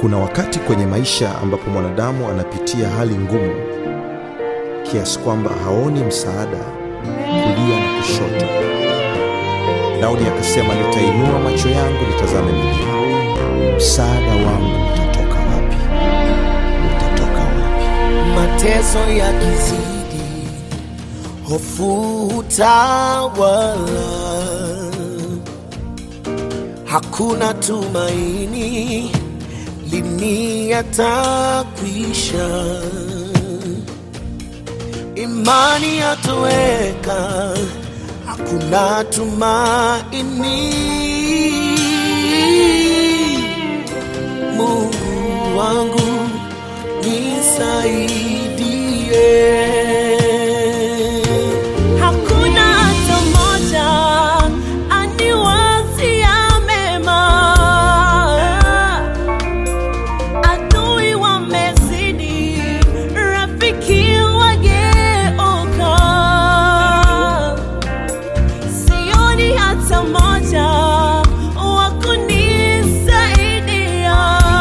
Kuna wakati kwenye maisha ambapo mwanadamu anapitia hali ngumu kiasi kwamba haoni msaada kulia na kushoto. Daudi akasema, nitainua macho yangu nitazame milima, msaada wangu utatoka wapi? Utatoka wapi? mateso yakizidi, hofu utawala, hakuna tumaini, lini yatakwisha? Imani yatoweka, hakuna tumaini. Mungu wangu nisaidie. Hakuna hata mmoja aniwazia mema, adui wamezidi, rafiki wageuka, sioni hata mmoja wa kunisaidia.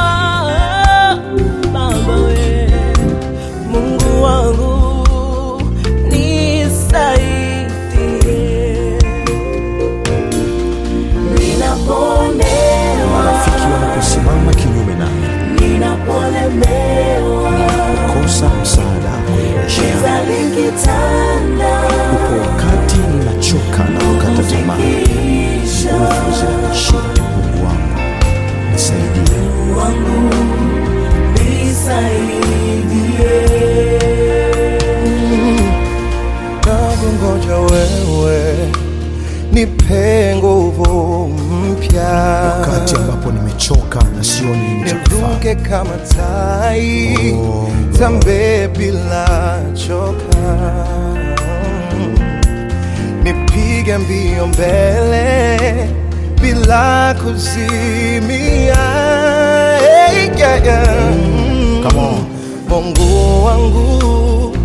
Baba we, Mungu wangu nisaidie. Ninaponewa, Marafiki wanaposimama kinyume nami, ninapolemewa, kosa msaada kwenye maisha yangu. giza likitanda, Upo wakati ninachoka na kukata tamaa, kisha nguvu zinanishinda. Mungu wangu nisaidie. wangu nisaidie. Nakungoja wewe, nipe nguvu mpya, Wakati ambapo nimechoka na sioni nini cha kufanya. niruke kama tai, Oh, tambe bila choka, nipige mbio mbele bila kuzimia. Hey, yeah, yeah. Come on. Mungu wangu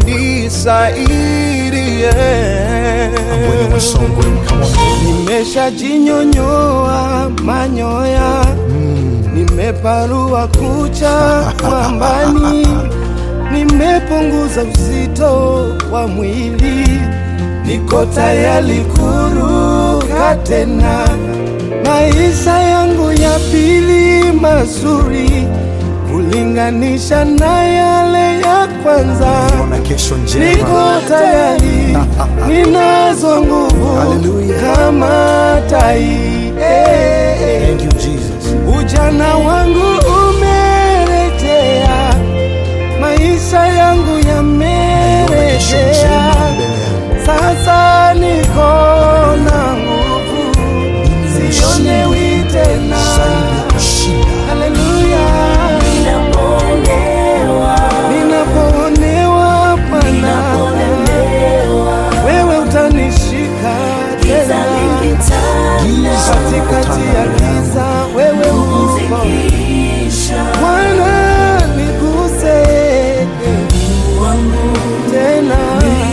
nisaidie, Ambweni Wasongwe, come on. nimeshajinyonyoa manyoya, nimeparua kucha mwambani, nimepunguza uzito wa mwili, niko tayari kuruka tena. Maisha yangu ya pili mazuri kulinganisha na yale ya kwanza. Ona kesho njema. Niko tayari, ninazo nguvu Hallelujah. kama tai. Eh, Thank you Jesus. Ujana wangu umerejea, maisha yangu Ona kesho njema yamerejea. mbele yangu. Sasa niko na nguvu, sionewi tena. Zaidi ya kushinda. Haleluya, Ninaponewa, ninapoonewa Bwana, ninapolemewa, wewe utanishika giza tena likitanda, Giza katikati ya giza, wewe uko kisha Bwana, niguse wangu tena,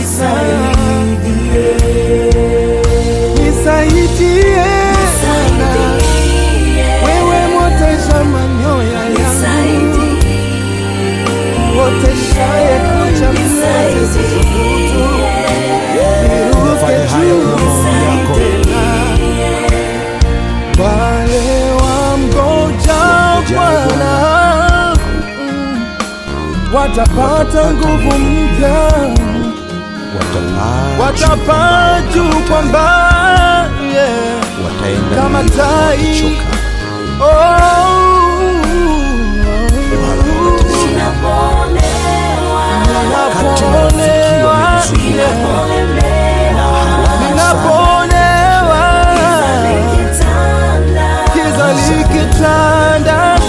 nisaidie sana, wewe mwotesha manyoya yangu, mwoteshaye kucha mlezi zisubutu, niruke Fanya haya juu kwa maombi yako. tena. Wale wamgoja Bwana mm, watapata nguvu mpya, Watapaa, watapaa juu kwa mbali yeah. wataenda kama mbio, tai. watachoka. Oh, Wakati marafiki wamenizunguka, ninapoonewa, giza likitanda,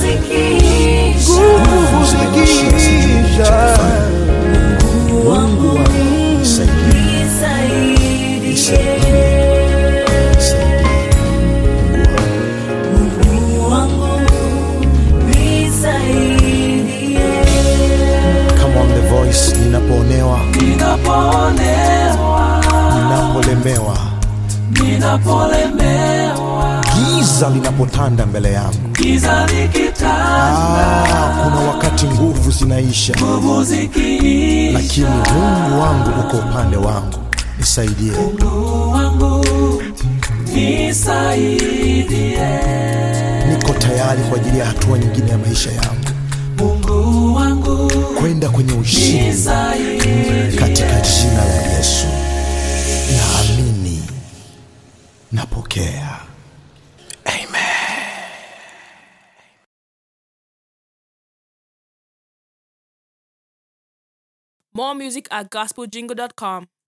nguvu zikiisha, Mungu wangu nisaidie. Nisaidie. Mungu wangu. Come on, the voice. Ninapoonewa, ninapolemewa, giza linapotanda mbele yangu, giza likitanda, Ah, kuna wakati nguvu zinaisha, nguvu zikiisha, lakini Mungu wangu uko upande wangu, nisaidie. Mungu wangu nisaidie, Niko tayari kwa ajili ya hatua nyingine ya maisha yangu, Mungu wangu kwenda kwenye ushindi nisaidie. katika jina la Yesu. Naamini, napokea. Amen. More music at gospeljingle.com.